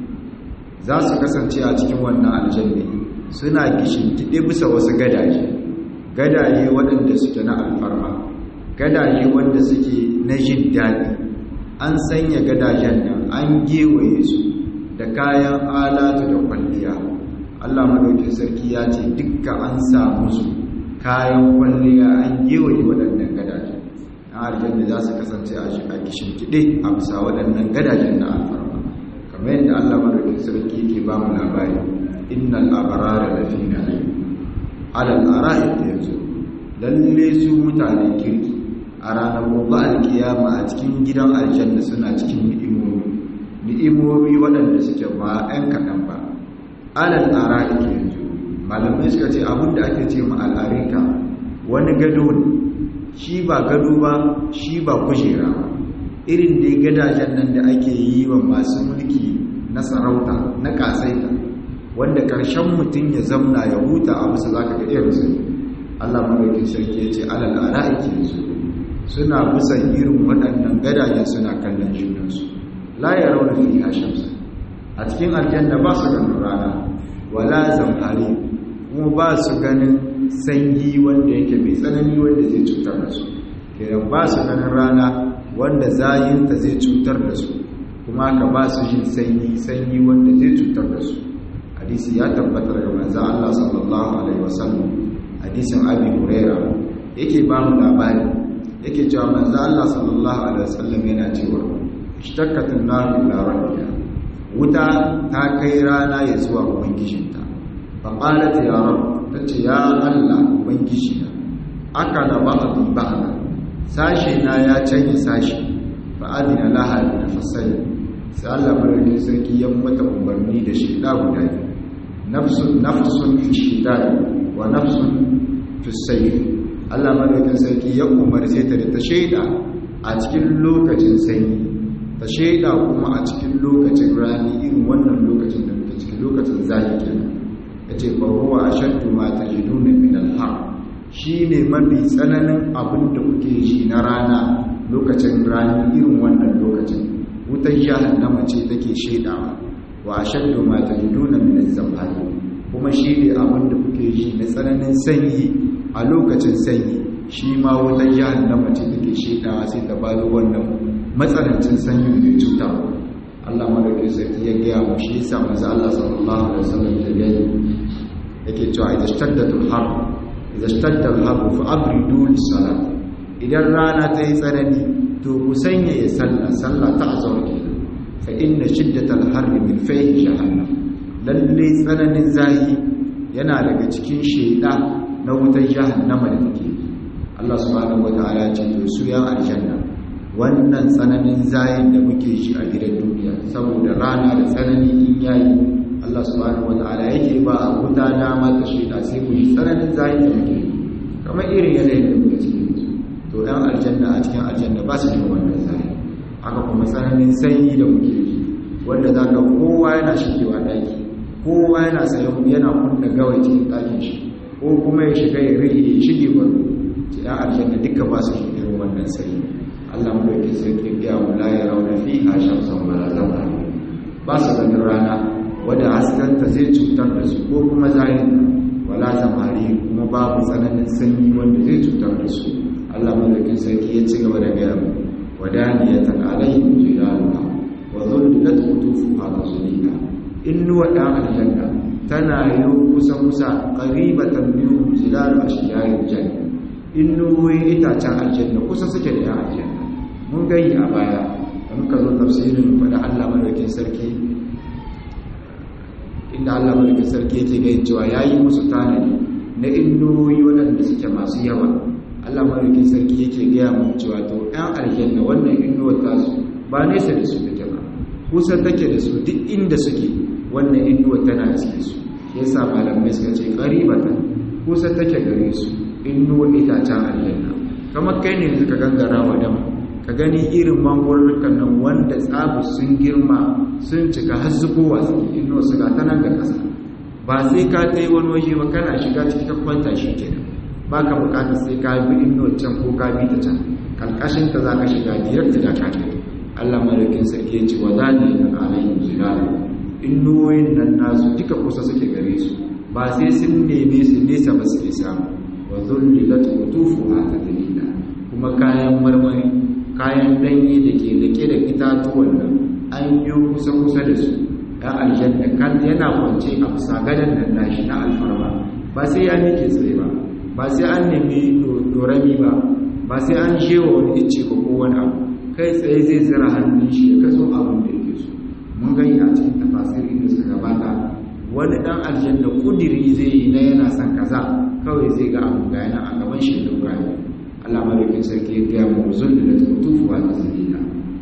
za su kasance a cikin wannan aljanna suna gishintide bisa wasu gadaje gadaje waɗanda suke na alfarma gadaje wanda suke na jin daɗi an sanya gadajen nan an gewaye su da kayan alatu da kwalliya Allah madaukin sarki ya ce dukkan an samu su kayan kwalliya an gewaye waɗannan gadajen na aljanna za su kasance a kishin kiɗe a bisa waɗannan gadajen na alfarma kamar yadda Allah madaukin sarki ke ba mu labari innal abrara lafi na'im alal ara'ik yanzu lalle su mutane kirki a ranar gobe alkiyama a cikin gidan aljanna suna cikin ni'imomi ni'imomi waɗanda suke ba 'yan kaɗan ba alal ara'ik yanzu malamai suka ce abinda ake ce ma al'arika wani gado ne shi ba gado ba shi ba kujera ba irin dai gadajen nan da ake yi wa masu mulki na sarauta na kasaita wanda ƙarshen mutum ya zamna ya huta a musu zaka ga irinsu Allah madaukin sarki ya ce alal ara'iki yanzu suna busan irin waɗannan gadajen suna kallon junansu la ya rauna fi shamsa a cikin aljanna ba su ganin rana wala zamhari kuma ba su ganin sanyi wanda yake mai tsanani wanda zai cutar da su kiran ba su ganin rana wanda zayinta zai cutar da su kuma ka ba su jin sanyi sanyi wanda zai cutar da su hadisi ya tabbatar ga manzo Allah sallallahu alaihi wasallam hadisin Abi Huraira yake ba mu labari yake cewa manzo Allah sallallahu alaihi wasallam yana cewa ishtakkatun nar ila rabbiha wuta ta kai rana ya zuwa ubangijinta fa qalat ya rabb tace ya Allah ubangiji na akala ba'dhi ba'da sashi na ya canye sashi fa adina laha bi fasali sai Allah madaukakin sarki ya mata umarni da shi da guda nafsun nafsun fi shidai wa nafsun fi sayf Allah madaukakin sarki ya umarce ta da ta shaida a cikin lokacin sanyi ta shaida kuma a cikin lokacin rani irin wannan lokacin da muke cikin lokacin zafi kenan yace fa huwa ashaddu ma tajiduna min al-har shine mafi tsananin abin da kuke ji na rana lokacin rani irin wannan lokacin wutar jahannama ce take shaidawa wa ashaddu ma tajiduna min az-zamhari kuma shine abin da kuke ji na tsananin sanyi a lokacin sanyi shi ma wutar jahannama ce take shaidawa sai ta bada wannan matsanancin sanyin da cuta Allah madaukakin sarki ya gaya mu shi yasa manzo Allah sallallahu alaihi wasallam ya gani yake cewa idan shtaddatul har idan shtadda al fa abridu lis-salat idan rana ta yi tsanani to ku sanya ya salla salla ta azhar kenan fa inna shiddatal harri min fayhi jahannam lalle tsananin zahi yana daga cikin sheda na wutar jahannama da take Allah subhanahu wataala ya ce to su ya aljanna wannan tsananin zayin da muke shi a gidan duniya saboda rana da tsanani in yayi Allah subhanahu wataala yake ba a wuta dama ta sheda sai mu yi tsananin zayin da muke kamar irin yanayin da muke cikin to ɗan aljanna a cikin aljanna ba su da wannan zayin haka kuma tsananin sanyi da muke yi wanda za ka kowa yana shigewa ɗaki kowa yana sayan yana kunna gawai cikin ɗakin shi ko kuma ya shiga ya rage ya shige wani ɗan aljanna duka ba su irin wannan sanyi Allah mu dauke sarki biya mu la ya rauna fi a shamsan wala zama ba su ganin rana wadda haskanta zai cutar da su ko kuma zahinta wala zamari kuma babu tsananin sanyi wanda zai cutar da su Allah mu dauke sarki ya ci gaba da gaya mu wadaniyatan alaihim jilaluha wa dhullat qutufuha tazlila innu wa da aljanna tana yi kusa kusa qaribatan minhum zilalu ashjaril janna innu itacen aljanna kusa suke da aljanna mun gani a baya da muka zo tafsirin faɗa Allah madaukin sarki inda Allah mulkin sarki yake ga cewa yayi musu tanadi na indoyi waɗanda suke masu yawa Allah mulkin sarki yake ga mu cewa to ɗan aljanna wannan innuwar tasu ba nesa da su take ba kusa take da su duk inda suke wannan innuwar tana cikin su yasa malamai suka ce qaribatan kusa take gare su innuwar itacen aljanna kamar kai ne suka gangara wa dama ka gani irin mangwarurrukan nan wanda tsabu sun girma sun cika har zubowa suke ino su ga ta nan da ƙasa ba sai ka ta yi wani waje ba kana shiga ciki ka kwanta shi kenan ba ka bukatar sai ka bi ino can ko ka bi ta can karkashin ta za ka shiga direct da ka kai Allah malakin sarki ya ce wa za ne da alayhim zilalu innoyin nan nasu duka kusa suke gare su ba sai sun neme su nesa ba suke samu wa zullilat qutufuha tadlila kuma kayan marmari kayan danye da ke rike da itatuwan nan an yi kusa-kusa da su ɗan aljanna kan yana kwance a kusa gadon nan nashi na alfarma ba sai ya nike tsaye ba ba sai an nemi dorami ba ba sai an shewa wani ice ba ko wani abu kai tsaye zai zira hannun shi ya kaso abin da yake so mun gani a cikin tafasiri da suka gabata wani ɗan aljanna kudiri zai yi na yana son kaza kawai zai ga abu ga yana a gaban shi da wurare Allah madaukin sarki ya gaya mu zulli da tufuwa da zalila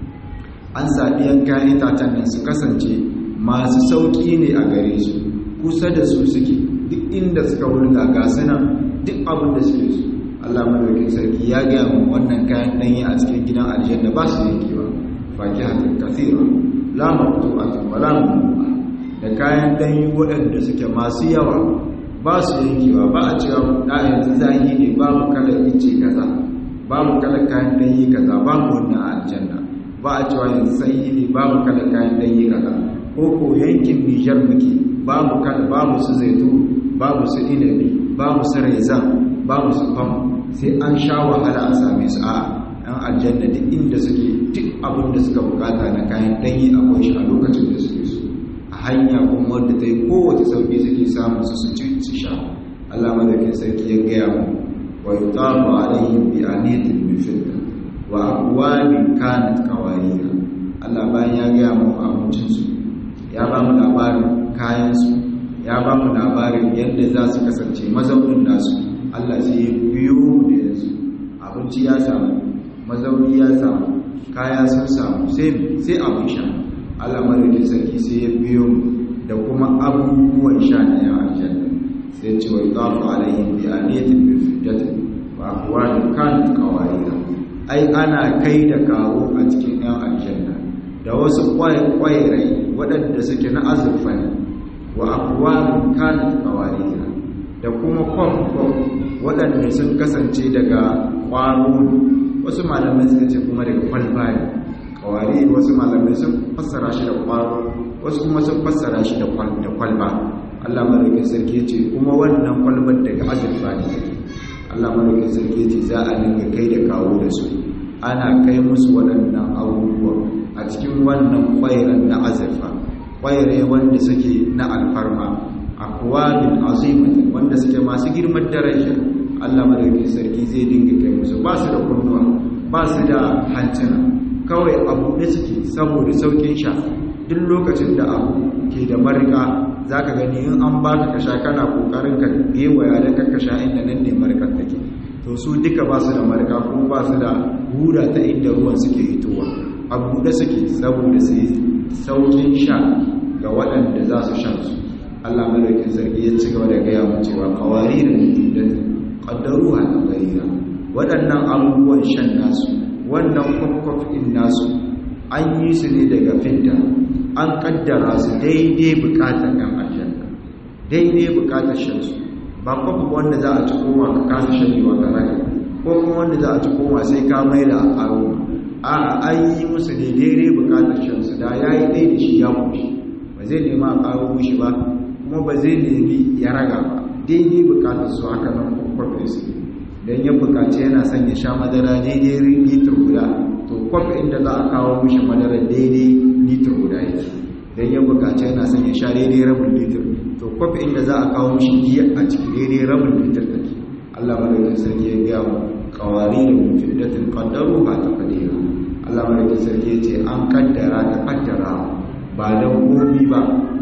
an sabi yanka itacen nan su kasance masu sauki ne a gare su kusa da su suke duk inda suka wulga ga suna duk abin da suke su Allah madaukin sarki ya gaya mu wannan kayan danyi a cikin gidan aljanna ba su yankewa fakihatun kathira la maqtu'atun wa la mamnu'a da kayan danyi waɗanda suke masu yawa ba su yankewa ba a cewa da yanzu zahi ne babu kalar ice kaza babu kalar kayan danyi kaza babu wannan aljanna ba a cewa yanzu sanyi ne babu kalar kayan danyi kaza ko ko yankin Nijar muke babu kala babu su zaitu babu su inabi babu su raiza babu su fam sai an sha wahala a same su a ɗan aljanna duk inda suke duk abin da suka bukata na kayan danyi akwai shi a lokacin da suke so a hanya kuma wadda ta yi kowace sauƙi suke samun su su ci su sha Allah madaukin sarki ya gaya mu wa yutafu alaihim bi aniyatin min fidda wa aqwamin kanat qawarira Allah bayan ya gaya mu abincin su ya ba mu labarin kayan su ya ba mu labarin yadda za su kasance mazaunin nasu Allah sai ya biyo da yanzu abinci ya samu mazauni ya samu kaya sun samu sai sai abin sha Allah madaukin sarki sai ya biyo da kuma abubuwan sha na yan aljanna sai ce wa yaqafu alaihim bi aniyatin bi fiddatin wa aqwalin kanat qawarira ai ana kai da kawo a cikin yan aljanna da wasu kwaye-kwaye waɗanda suke na azurfa ne wa aqwalin kanat qawarira da kuma kwam-kwam waɗanda sun kasance daga ƙwaro wasu malamai suka ce kuma daga kwalba ne kawari wasu malamai sun fassara shi da kwaro wasu kuma sun fassara shi da kwalba Allah madaukin sarki ce kuma wannan kwalbar daga azurfa ne Allah madaukin sarki ce za a dinga kai da kawo da su ana kai musu waɗannan abubuwa a cikin wannan kwairan na azurfa kwaire wanda suke na alfarma akwabin azimatin wanda suke masu girman daraja Allah madaukin sarki zai dinga kai musu ba su da kunnuwa ba su da hancina kawai abu ne suke saboda saukin sha duk lokacin da abu ke da marika za ka gani in an baka ka sha kana kokarin ka gewaya da ka sha inda nan ne marikar take to su duka ba su da marika kuma ba su da hura ta inda ruwan suke hitowa abu da suke saboda su saukin sha ga waɗanda za su shan su Allah madaukin sarki ya ci gaba da gaya mu cewa qawaririn jiddatin qaddaruha taqdira waɗannan abubuwan shan nasu wannan kwakwafin nasu an yi su ne daga fidda an kaddara su daidai bukatar yan aljanna daidai bukatar shansu ba kwakwaf wanda za a ci koma ka kasa shanewa ga raka ko kuma wanda za a ci koma sai ka mai da aro a an yi musu ne daidai bukatar shansu da ya yi ɗaya da shi ya kushi ba zai nema a ƙaro mushi ba kuma ba zai nemi ya raga ba daidai bukatar su haka nan kwakwafin su don ya bukaci yana son ya sha madara daidai litir guda to kwaf inda za a kawo mishi madara daidai litir guda yake don ya bukaci yana son ya sha daidai rabin litir to kwaf inda za a kawo mishi giya a ciki daidai rabin litir da ke allah madaukin sarki ya gaya mu kawari da mufiddatin kaddaru ba ta kadira allah madaukin sarki ya ce an kaddara ta kaddara ba don komi ba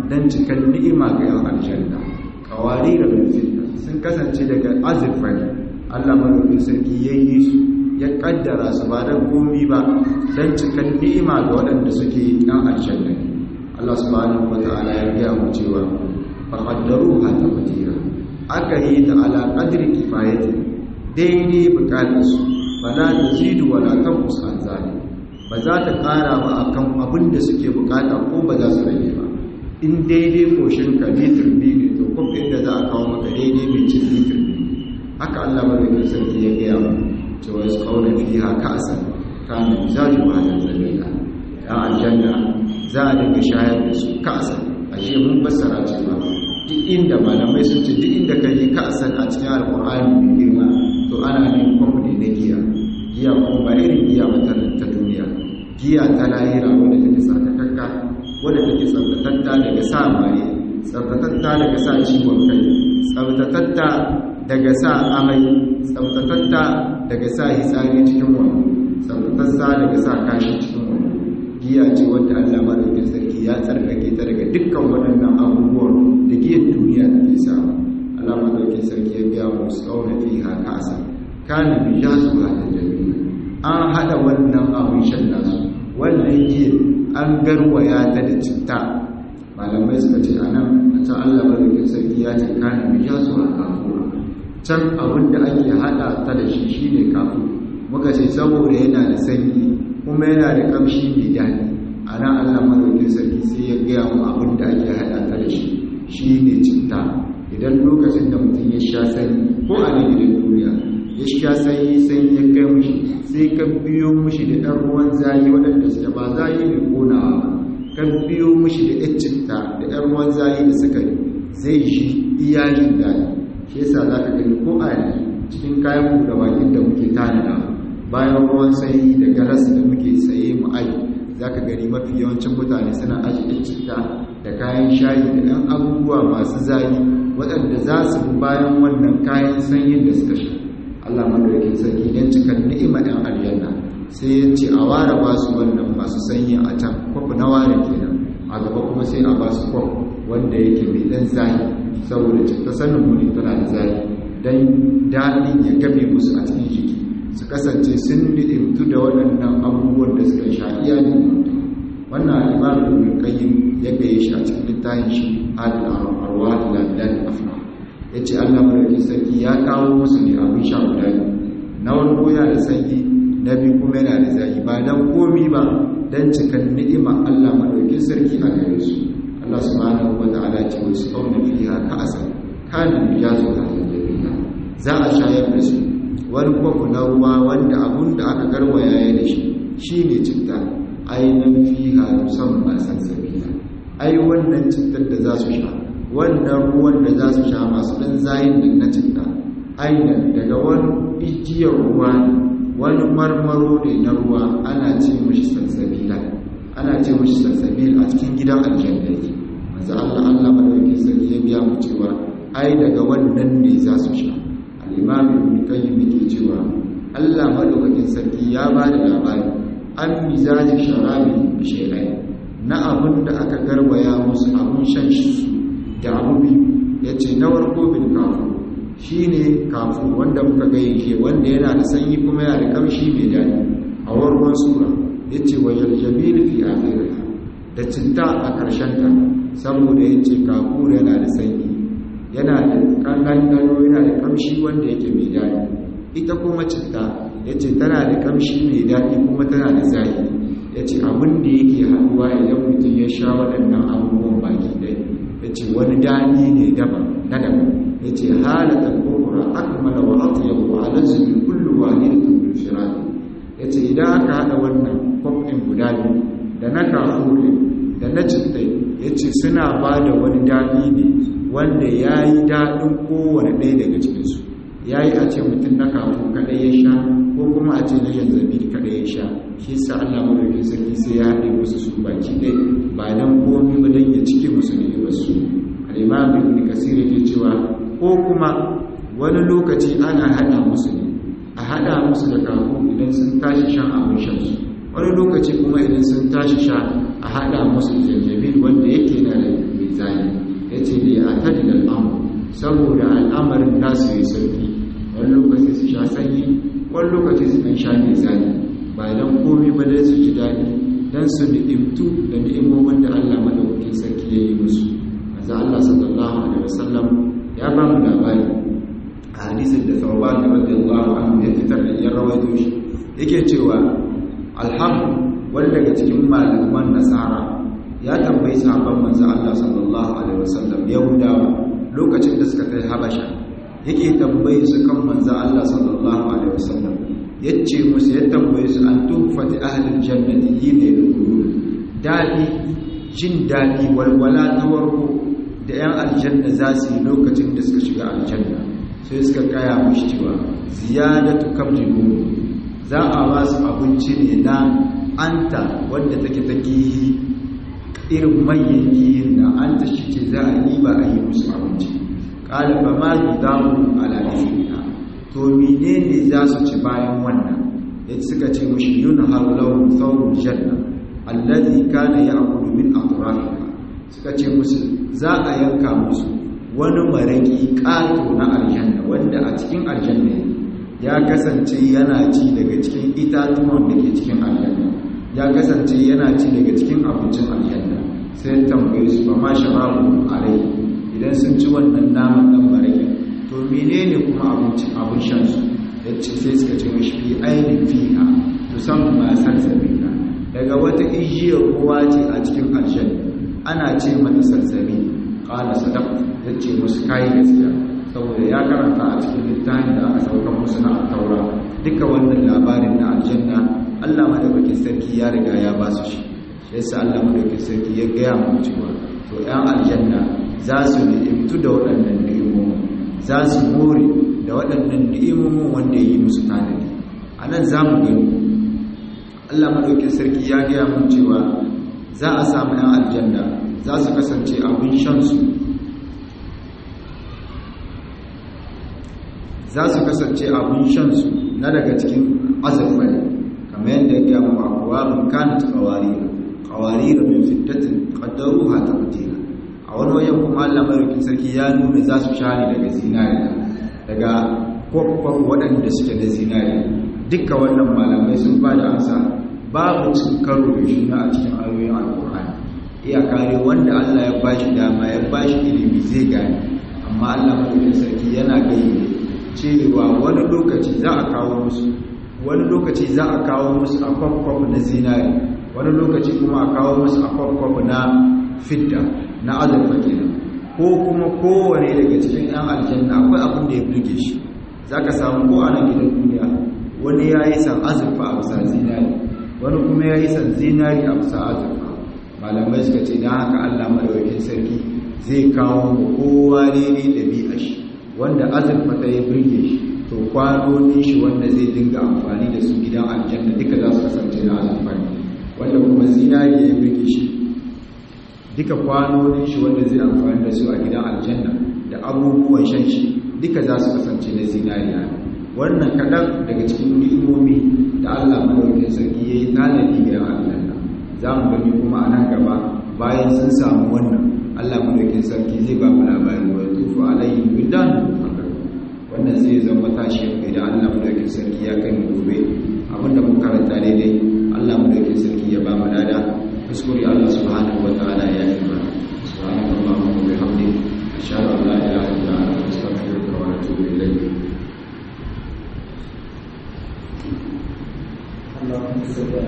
dan cikan ni'ima ga yan aljanna kawari da bilfita sun kasance daga azurfa ne Allah madaukakin sarki yayi su ya kaddara su ba dan komi ba dan cikan ni'ima ga waɗanda suke yan aljanna Allah subhanahu wataala ya gaya mu cewa faqaddaruha taqdira aka yi ta ala qadri kifayati daidai bukatarsu ba za ta zidu wala tanqus an zalim ba za ta ƙara ba akan abin da suke bukata ko ba za su rage ba in daidai koshin ka litir biyu ne to kuma inda za a kawo maka daidai mai cin litir biyu haka Allah madaukakin sarki ya gaya mu cewa su kauna fiha ka'san kana mizaju ba da zalila ya aljanna za a dinga shayar da su ka'san ashe mun fassara cewa duk inda malamai sun ce duk inda ka yi ka'san a cikin alqur'ani mai girma to ana ne kwamfani na giya giya kuma ba irin giya mata ta duniya giya ta lahira wadda take tsarkakakka wadda take tsabtatatta daga sa maye tsabtatatta daga sa ciwon kai tsabtatatta daga sa amai tsabtatatta daga sa hitsari cikin wani tsabtatatta daga sa kashi cikin wani giya ce wadda Allah madaukin sarki ya tsarkake ta daga dukkan waɗannan abubuwan da giyar duniya take samu Allah madaukin sarki ya biya mu tsauna fiha kasa kana bi jasu hada jami'a an hada wannan abin shan nasu wannan giyar an garwaya ta da citta malamai suka ce anan a can Allah madaukin sarki ya ce kana bi jasu hada kafura can abin da ake hada ta da shi shine kafu muka ce saboda yana da sanyi kuma yana da kamshi mai daɗi a nan Allah madaukin sarki sai ya gaya mu abin da ake hada ta da shi shine citta idan lokacin da mutum ya sha sanyi ko a nan gidan duniya ya sha sanyi sanyi ya kai mushi sai ka biyo mushi da ɗan ruwan zayi waɗanda suke ba zayi mai konawa ba ka biyo mushi da ɗan citta da ɗan ruwan zayi da sukari zai shi iya jin daɗi shi yasa za ka gani ko a yanzu cikin kayan buɗe bakin da muke tanada bayan ruwan sanyi da galas da muke saye mu aji za ka gani mafi yawancin mutane suna aji ɗan citta da kayan shayi da ɗan abubuwa masu zayi waɗanda za su bi bayan wannan kayan sanyin da suka sha Allah madaukakin sarki don cikar ni'ima ɗan aljanna sai ya ce a ware ba su wannan masu sanyi a can kwafi na ware kenan a gaba kuma sai a ba su kwaf wanda yake mai ɗan zahi saboda cikin sanin muni tana da zahi don daɗin ya game musu a cikin jiki su kasance sun ni'imtu da waɗannan abubuwan da suka sha iya ni'imtu wannan imamu ibn qayyim ya gaye shi a cikin littafin shi hadal arwah ila bilad afna yace Allah madaukakin sarki ya kawo musu ne abin sha guda na wani yana da sanyi na biyu kuma yana da zaki ba dan komi ba dan cikan ni'ima Allah madaukakin sarki a gare su Allah subhanahu wa ta'ala ce wasu kauna fiha ka'asa kana mijazu al-jannah za a shayar da su wani kwafu na ruwa wanda abun da aka garwaya ya da shi shine citta ainihin fiha musamman sansabila ai wannan cutar da za su sha wannan ruwan da za su sha masu ɗan zayin nan na citta ainihin daga wani ijiyar ruwa wani marmaro ne na ruwa ana ce mashi sansabila ana ce mashi sansabil a cikin gidan aljanna yake manzo Allah Allah madaukakin sarki ya biya mu cewa ai daga wannan ne za su sha al-imam ibn qayyim yake cewa Allah madaukakin sarki ya ba da labari an mizaji sharabi bishairai na abin da aka garwaya musu abin shan shi da abu biyu ya ce na warko bin kafu shi ne kafu wanda muka gaye ke wanda yana da sanyi kuma yana da kamshi mai daɗi a warkon sura ya ce wa yaljamil fi akhiriha da cinta a ƙarshen ta saboda ya ce kafu yana da sanyi yana da ƙanƙano yana da kamshi wanda yake mai daɗi ita kuma cinta ya ce tana da kamshi mai daɗi kuma tana da zaki ya ce abin da yake haɗuwa idan mutum ya sha waɗannan abubuwan baki ɗaya ya ce wani daɗi ne daban na daban ya ce halatar kokura akmala wa atyabu wa alazzumi kullu wahidatin bil firadi ya ce idan aka haɗa wannan kwafin guda biyu da na kafurin da na cittai ya ce suna ba da wani daɗi ne wanda ya yi daɗin kowane ɗaya daga cikinsu ya yi a ce mutum na kafu kaɗai ya sha ko kuma a ce na yanzabi kaɗai ya sha shi sa Allah madaukin sarki sai ya haɗe musu su baki ɗai ba dan komi ba dan ya cike musu ne ba su al-imam ibn kasir yake cewa ko kuma wani lokaci ana haɗa musu ne a haɗa musu da kafu idan sun tashi shan abin shan su wani lokaci kuma idan sun tashi sha a haɗa musu janjabil wanda yake na da mai zani yace li atadil al-amr saboda al'amarin nasu yi sauki wani lokaci su sha sanyi wani lokaci su kan sha mai zani ba dan komai ba dai su ji daɗi dan su ni'imtu da ni'imomin da Allah madaukakin sarki ya yi musu manzo Allah sallallahu alaihi wasallam ya ba mu labari a hadisin da Thawban radiyallahu anhu ya fitar da ya rawaito shi yake cewa alhamdu wani daga cikin malaman nasara ya tambayi sahabban manzo Allah sallallahu alaihi wasallam yahudawa lokacin da suka kai habasha yake tambayi su kan manzo Allah sallallahu alaihi wasallam yace musu ya tambaye su an tufati ahlul jannati yine yadkhulun dadi jin dadi walwala ta warko da yan aljanna za su yi lokacin da suka shiga aljanna sai suka kaya mushi cewa ziyadatu kamjibu za a ba su abinci ne na anta wanda take ta gihi irin manyan gihin da anta shi ce za a yi ba a yi musu abinci ƙalifa ma yi damu ala ɗaya to mene ne za su ci bayan wannan ya suka ce mushi yun harlau saurin janna allazi kana ya akudu min atrafika suka ce musu za a yanka musu wani maraki ƙato na aljanna wanda a cikin aljanna ya kasance yana ci daga cikin itatuwan da ke cikin aljanna ya kasance yana ci daga cikin abincin aljanna sai tambaye su ba ma sharabu alai idan sun ci wannan naman dan maraki to menene kuma abincin abin shan su yace sai suka ce mishi fi ainin fiha to san ma salsabila daga wata ijiyar ruwa ce a cikin aljanna ana ce mata salsabi qala sadaq yace musu kai gaskiya saboda ya karanta a cikin littafin da aka sauka musu na taura duka wannan labarin na aljanna Allah madaukakin sarki ya riga ya ba su shi shi yasa Allah madaukakin sarki ya gaya mu cewa to ƴan aljanna za su ni'imtu da waɗannan ni'imomi za su more da waɗannan ni'imomin wanda ya yi musu tanadi a nan za mu gani Allah madaukakin sarki ya gaya mu cewa za a samu ƴan aljanna za su kasance abin shansu za su kasance abin shansu na daga cikin azurfai kamar yadda ya gaya mu akwabin kanat qawarira qawarira min fiddatin qaddaruha taqdira a wani wajen kuma Allah madaukakin sarki ya nuna za su share daga zinariya daga kwakwaf waɗanda suke na zinariya duka wannan malamai sun ba da amsa babu cin karo da juna a cikin ayoyin alkur'ani iya kare wanda Allah ya bashi dama ya bashi ilimi zai gane amma Allah madaukakin sarki yana gayyade cewa wani lokaci za a kawo musu wani lokaci za a kawo musu a kwakwaf na zinari wani lokaci kuma a kawo musu a kwakwaf na fidda na azurfa kenan ko kuma kowane daga cikin 'yan aljanna akwai abin da ya burge shi za ka samu ko a nan gidan duniya wani ya yi san azurfa a bisa zinari wani kuma ya yi san zinari a bisa azurfa malamai suka ce na haka allah madawakin sarki zai kawo kowa ne ɗabi'a shi wanda azurfa ta yi birge shi to kwanonin shi wanda zai dinga amfani da su gidan aljanna duka za su kasance na azurfa ne wanda kuma zinari ya birge shi duka kwanonin shi wanda zai amfani da su a gidan aljanna da abubuwan shan shi duka za su kasance na zinariya wannan kaɗan daga cikin ni'imomi da allah madaukakin sarki ya yi tanadi gidan aljanna za mu gani kuma a nan gaba bayan sun samu wannan allah madaukakin sarki zai ba mu labari wa tufu alayhi bildan wannan zai zama tashi idan Allah madaukakin sarki ya kai mu gobe abinda mun karanta daidai Allah madaukakin sarki ya ba mu lada kuskure Allah subhanahu wataala ya yi mana subhanahu wa bihamdihi ashhadu an la ilaha illa anta astaghfiruka wa atubu ilayk اللهم صل